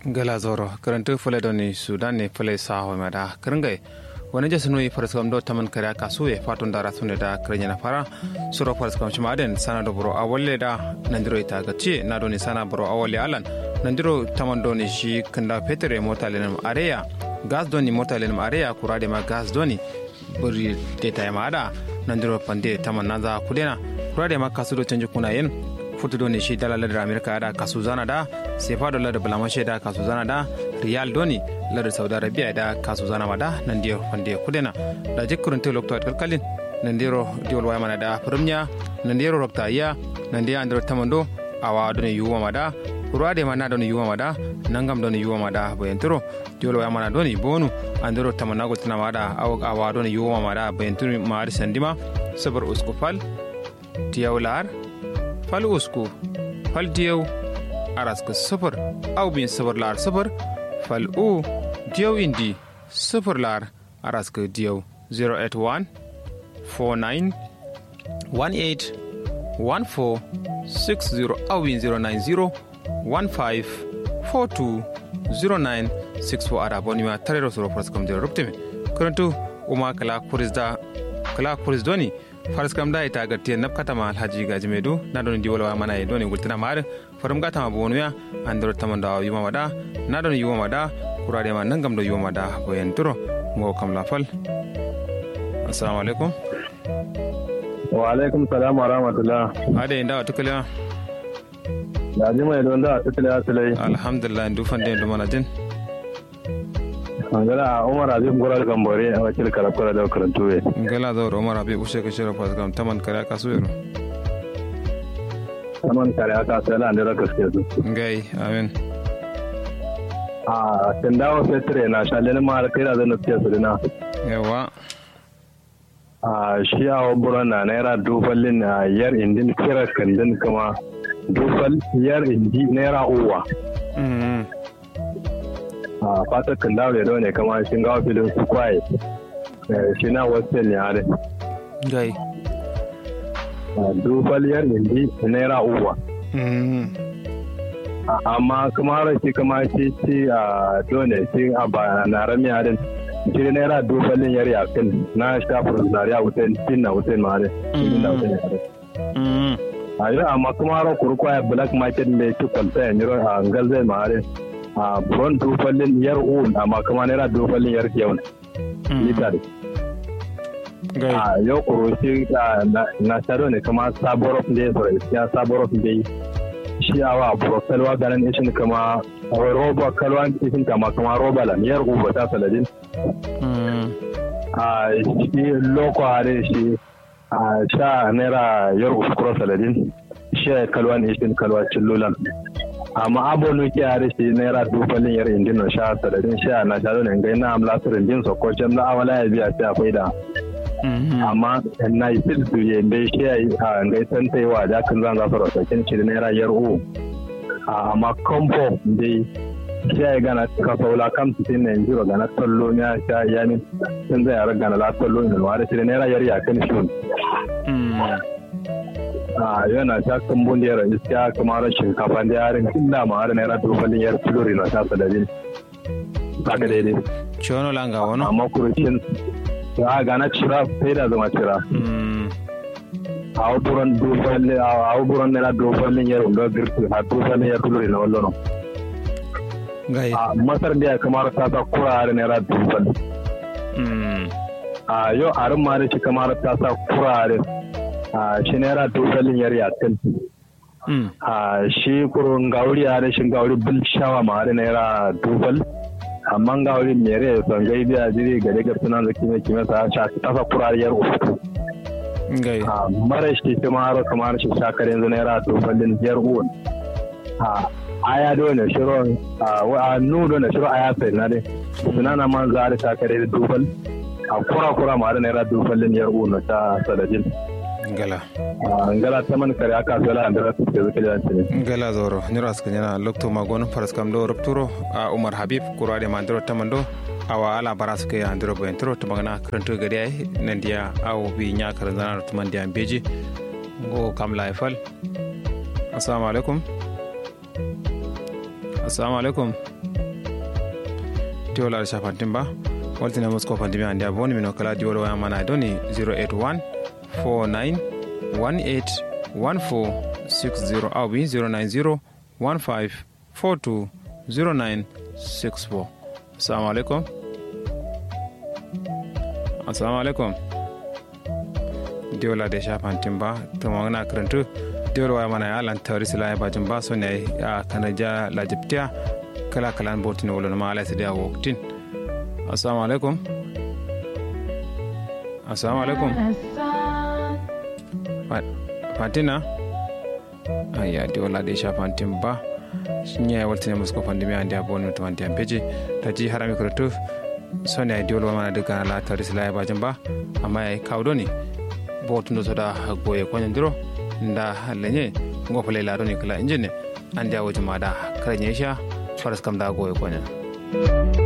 gala zoro karantu fule doni sudan ne fule saho mada karangai wani jasa nui farskam do taman kare kasu e fatun dara sune da karenya na fara suro farskam shima aden sana do bro awalle da nandiro ita gaci na doni sana bro awalle alan nandiro taman doni shi kanda petere mota lenam areya gas doni mota lenam areya kurade ma gas doni buri deta ma ada nandiro pande taman naza kudena kurade ma kasu do canji kuna yen futu doni shi dala ladar amerika da kasu zana da sefa do ladar balamashe da kasu zana da riyal doni ladar saudi arabia da kasu zana ma da nan diyo fande kudena da jikkurin te lokto at kalkalin nan diro diwol waya mana da firmnya nan diro rokta iya nan diya andiro tamando awa doni yuwa ma da kurade ma na doni yuwa ma da nangam doni yuwa ma da bayantiro diwol waya mana doni bonu andiro tamanago tina ma da awa doni yuwa ma da bayantiro ma ari sandima sabar uskufal tiyawlar fal usku fal diyaw araska sufur aw bin sufur lar sufur fal u diyaw indi sufur lar araska diyaw 081 49 18 14 60 aw bin 090 15 42 09 64 ada bonima tarero soro praskam dira ruptime karantu uma kala kurisda kala kuris doni faras kam da ita ga tiyan nafkata ma alhaji gaji mai du na don diwala wa mana doni gultina mar farum gata ma bonu ya an dor taman da yuma mada na don yuma mada kurade ma nan gam do yuma mada boyen turo mo kam la fal assalamu alaikum wa alaikum salam wa rahmatullah ade inda wa tukala da ji mai don da tukala asalai alhamdulillah ndu fande ndu mana din ngala umar azim goral gambore a wakil karakura da karantu we ngala da umar abi ushe ka shira pas gam taman kare ka su yaro taman kare aka sai la ndira gaske su ngai amen a tindawo fetre na shalene ma har kai da zan fiye su dina yawa a shi a waburan na naira dufallin na yar indin kira kandin kuma dufal yar indi naira uwa a fatar kan dawo da ne kama shi gawa filin su kwaye shi na wasu ne a dai gai dubaliyar indi naira uwa amma kuma rashi kama shi ci a dole shi a ba na rami a din shi naira dubalin yar yakin na shafin zariya wutan cin na wutan ma dai na wutan ya dai a yi amma kuma ran kurkwaya black market da ya ci kwalta ya niro a ngalzai ma dai a buron dufallin yar un amma kuma naira dufallin yar yau litar a yau kuroshi na sharo ne kuma saborof da ya fara ya saborof da shi a wa buro kalwa ganin ishin kama roba kalwa ishin kama kuma roba lan yar uba ta saladin a shi loko hare shi a sha naira yar uskuro saladin shi kalwa ishin kalwa cillulan amma abonu ke yare shi naira dufalin yar indin na sha sadadin sha na sha ne ngai na amla sirin din so ko jam na amala ya biya ta akwai da amma na yi sil su ye bai shi ya a ngai san tai wa da kan zan za su rasa kin shi naira yar u amma kombo dai shi ya gana ka saula kam su tin ne jiro gana tallo ya sha yani sun zai yar gana la tallo ne wa da shi naira yar ya kan shi a yana ta kambun da yara iska kamar shinkafa da yarin illa ma har naira dobalin yar filori na tasa da bin haka daidai chono langa wono amma kurushin a gana cira sai da zama cira a wuburan dobalin a wuburan naira dobalin yar unga girki a dobalin yar filori na wallo gai a masar da ya kamar ta sa kura har naira dobalin a yau harin ma da shi kamar ta sa kura har shi naira dogalin yar yatin a shi kurun gauri a rashin gauri bil shawa ma da naira dogal amma gauri mere son gai biya jiri gare ga sunan zaki mai kime sa sha tafa kurariyar uku gai a mara shi kuma haro kamar shi shakar yanzu naira dogalin yar uwan a aya dole shiro a nu dole shiro aya sai na dai sunana man za da shakar da dogal a kura kura ma da naira dogalin yar uwan ta sadadin ngala ngala taman kare aka zala andara su ke zuke da ne ngala zoro nyura ska nyana lokto magon faras kam do rupturo a umar habib kurade mandro tamando awa ala baras ke andro bo entro to magana kranto gari ay nandiya aw bi nya karanzana to mandiya beji go kam la fal assalamu alaikum assalamu alaikum tiwola da shafantin ba waltina musko fandimi andi aboni mino kala diwol waya mana doni 081 49 18 14 60 awi 090 15 42 09 64 assalamu alaikum assalamu alaikum diwola da shafantin ba ta magana karantu diwol waya mana ya lan tawri sila ya bajin ba so ne ya kanaja lajibtiya kala kalan botin wala ma ala sidia woktin assalamu alaikum assalamu alaikum fatina aya di wala de sha fantin ba shinya ya waltine musko pandemi andi abon to andi ampeje taji harami kuratu sonya di wala mana daga la taris la ba jamba amma ai kawdo ni botundo soda goye konyandiro nda lenye ngofale la doni kala injine andi awo jumada karanye sha faras kam da goye konya